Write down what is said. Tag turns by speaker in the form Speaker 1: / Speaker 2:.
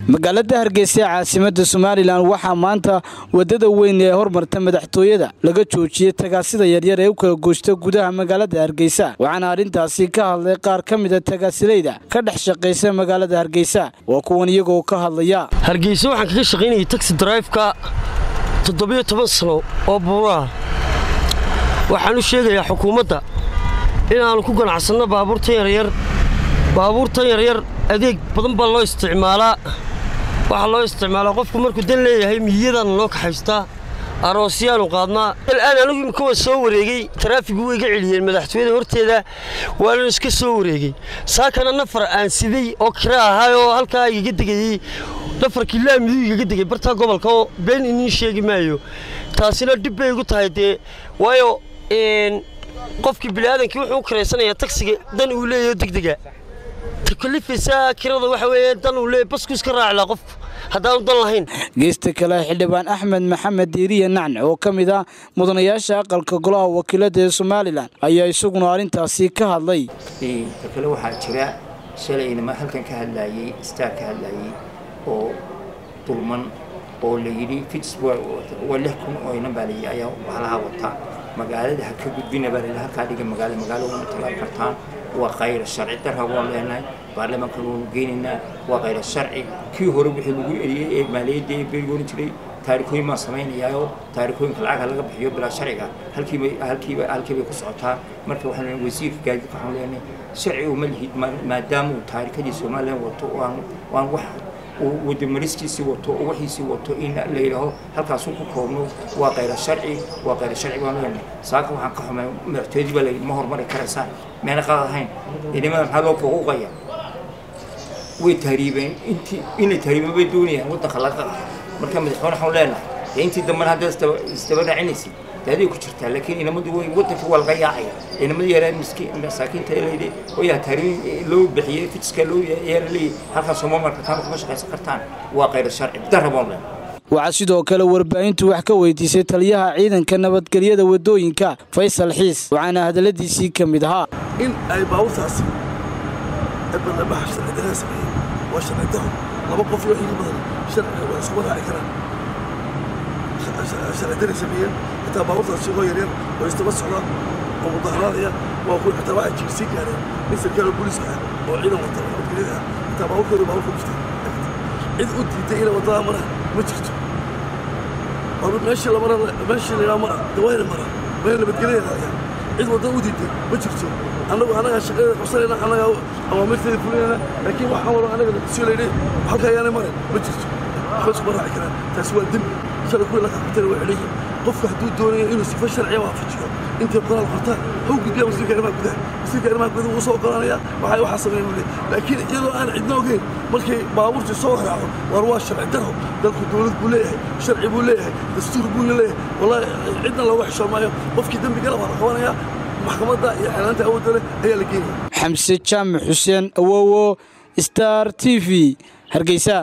Speaker 1: magaalada hargeysa ee caasimada somalilan waxaa maanta wadada weyn ee hormarta madaxtooyada laga joojiyey tagaasida yaryar ee u kala goosta gudaha magaalada hargeysa waxaana arrintaasi ka hadlay qaar ka mida tagaasilayda ka dhex shaqaysa magaalada hargeysa waa kuwan iyagoo ka hadlaya
Speaker 2: hargeysa waxaan kaga shaqaynayay taxi drifeka toddobiyo toban sano oo buuraha waxaan u sheegayaa xukuumadda inaannu ku ganacsanno baabuurtan yaryar baabuurtan yaryar adeeg badan baa loo isticmaalaa waxaa loo isticmaalaa qofku markuu dan leeyahay miyadaana noo kaxaystaa aroosyaanu qaadnaa al'aan anigu imika waa soo wareegey taraafigu way iga celiyeen madaxtooyada horteeda waanan iska soo wareegey saakana nafar aan siday oo kira ahay oo halkaa igaga degayey nafarkii laamidu igaga degay bartaa gobolka oo been iniin sheegi maayo taasina dhib bay igu tahay dee waayo qofkii biniaadankii wuxuu u kiraysanayaa tagsiga dan uu leeyaho degdega takalifaysaa kirada waxa weeye dan uu leeyahy basku iska raacilaa qof haddaanu dan lahayn
Speaker 1: geesta kale xildhibaan axmed maxamed diiriye nacne oo ka mid ah mudanayaasha aqalka golaha wakiilada ee somalilan ayaa isaguna arrintaasi ka hadlay
Speaker 3: kale waxaa jira shalayna halkan ka hadlaayey staar ka hadlaayey oo dulman oo la yidhi fits waa lix kun oo inan baa layidhi ayaa bahalaha wata magaalada ha ka gudbina baa layidhi halkaa dhiga magaalo magaalo uma tagaan kartaan waa khayra sharci darra waan leenahay baarlamaankan waanu geynaynaa waa khayra sharci kii hore wixii lagu eliyey ee maaliyadda ee berigooni jiray taarikooyin baan samaynayaayoo taarikooyinka lacagha laga bixiyo bilaa sharciga halkiiba halkiiba halkii bay ku socotaa marka waxaan leenahay wasiirka gaadiidka waxaan leenahay sharci uma lihid maadaama uu taarikadii somalilan wato waan waan wax uu wadamaristiisii wato oo wixiisii wato in la yidhaaho halkaasu ku koobno waa khayra sharci waa khayra sharci baan leenahay saaka waxaan ka xumay madaxtooyadii baa layidhi ma horumari karaysaa meena qalad ahayn ciidamada maxaa loo fuquuqaya way tahriibeen intii inay tahriibeen bay doonayaan waddanka laga qaqa marka madaxweyne waxaan leenahay dee intii dambena hadda isdaba raacinaysa daaday ku jirtaa laakiin inamadu way waddanka waa laga yaacaya inamadu yaraan miskiin masaakiinta layidhi oo yaa tahriibin loo bixiyey fitska loo yaala leeyahay halkaas sooma markataan kuma shaqaysan kartaan waa khayr sharci darra baan leenahay
Speaker 1: waxaa sidoo kale warbaahintu wax ka weydiisay taliyaha ciidanka nabadgelyada wadooyinka faysal xiis waxaana hadalladiisii ka mid ahaa
Speaker 4: in ay baabuurtaasi badlabaha sharcidarada sameeyeen waa sharci daro laba qof iyo xiga badan sharciga waa isku raaci karaan sharci daray sameeyeen xitaa baabuurtaasi oo yaryar oo istaba socdaan oo mudaharaadaya waa kuwa xitaa waxay jirsii gaareen nin sarkaal booliiska ah oo ciidan wata nabadgelyada ah xitaa baabuurkooda baabuurka dhufta cid u diiday inay wadada maraan ma jirto meeshii lamara meeshii la mara dawayna mara wayna nabadgelyada raadiyaan cid wadda u diiday ma jirto annagu annagaa shaqadeeda qabsanayna annagaa awaamirteeda fulinayna laakiin waxaan waro annaga sii layidhi halka ayaanay marin ma jirto waxba iskuma raaci karaan taasi waa dembi shalay kuwii la kaxbatayna waa xidhayiin qofka hadduu doonayo inuu sifa sharciya waafajiyo intay qoraal qortaan haw gudbiya wasiirka arrimaha gudaha wasiirka arrimaha gudaha wuu soo oggolaanaya waxay waxaa sameeya buu leeyahy laakiin iyadoo aan cidna ogeyn markay baabuurtii soo raaco war waa sharci daro dalku dowlad buu leeyahay sharci buu leeyahay dastuur buu leeyahay wallahi cidna looga xishoon maayo qofkii dembigala waa la qabanayaa maxkamadda iyo xeelaanta awoodda leh ayaa la geenaya
Speaker 1: xamse jaamac xuseen awowo star t v hargeysa